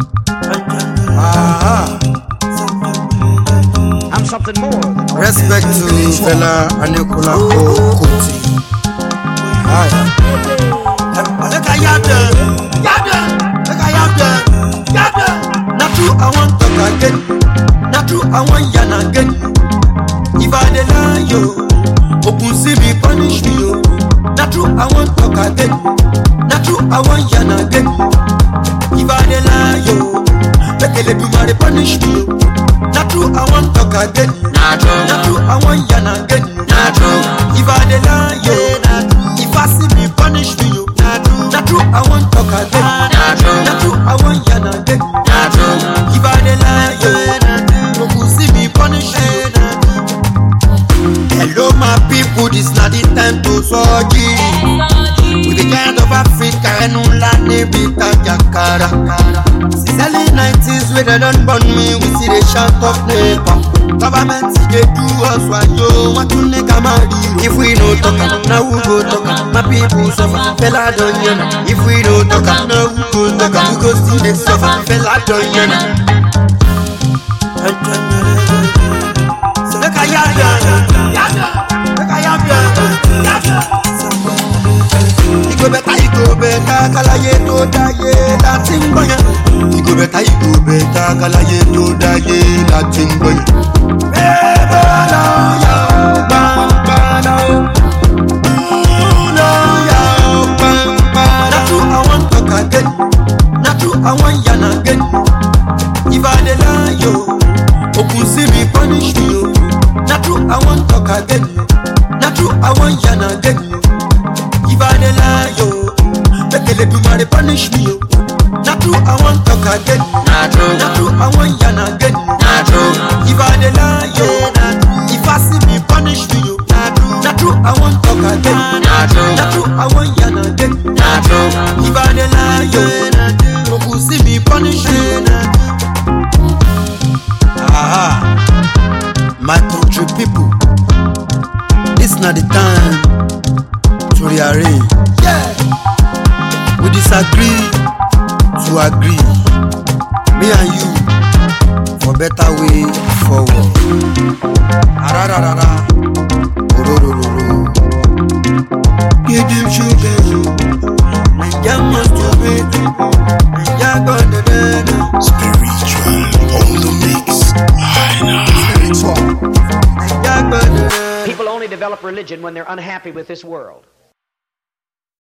Aha. I'm something more than Respect to Fela Anikulapo Kuti. Aye. Make I yab them, yab them, make I yab them, yab them. Na true I want talk again, na true I want yarn again. If I dey lie yo, open see me punish me yo. Na true I want talk again, na true I want yarn again. If I dey lie yo, make Eledumare punish me yo. Na true I want talk again, Na true. na true I want yarn again. Na true. If I dey lie yo, if I see me punish me yo. Na true I want talk again. Na true. Na true I want yarn again. Na true. If I dey lie yo, no go see me punish me yo. Hello my people, this na the time to surgery. We the kind of Africa ẹnu ńlá níbi tajakara. Since early nineties wey dem don born me, we still dey shout of neighbor. Government dey do us wayo, wọ́n tún ní ká máa rí ro. If we no talk am, na who go talk am? My people suffer, fela don yan am. If we no talk am, na who go talk am? We go still dey suffer, fela don yan am. Make I yab ya, yab ya, make I yab ya, yab ya. Ìgò bẹ̀ta ìgò bẹ̀ta kalaye tó dáyé láti ń gbọ̀yàn. Ìgò bẹ̀ta ìgò bẹ̀ta kalaye tó dáyé láti ń gbọ̀yàn. Bébà lọ́yà ó gbàngbàlà ó. Lọ́yà ó gbàngbàlà. Na true I wan talk again, na true I wan yarn again. If I dey lie yo, okun see me punish me yo. Na true I wan talk again, na true I wan yarn again. If I dey lie yo, make Eledumare punish me yo. Na true I wan talk again, Na true. na true I wan yarn again. Na true. If I dey lie yo, if I see me punish me yo. Na true I wan talk again, Na true. na true I wan yarn again. Na true. If I dey lie yo, no go see me punish me. Aha. My country people, this na the time to rearrange. Yeah. We disagree to agree. Me and you for better way forward. Arararara. Ororororo. Give them sugar. Naija must obey. Naija God the better. Spiritual on the mix. Naija God the better. People only develop religion when they're unhappy with this world.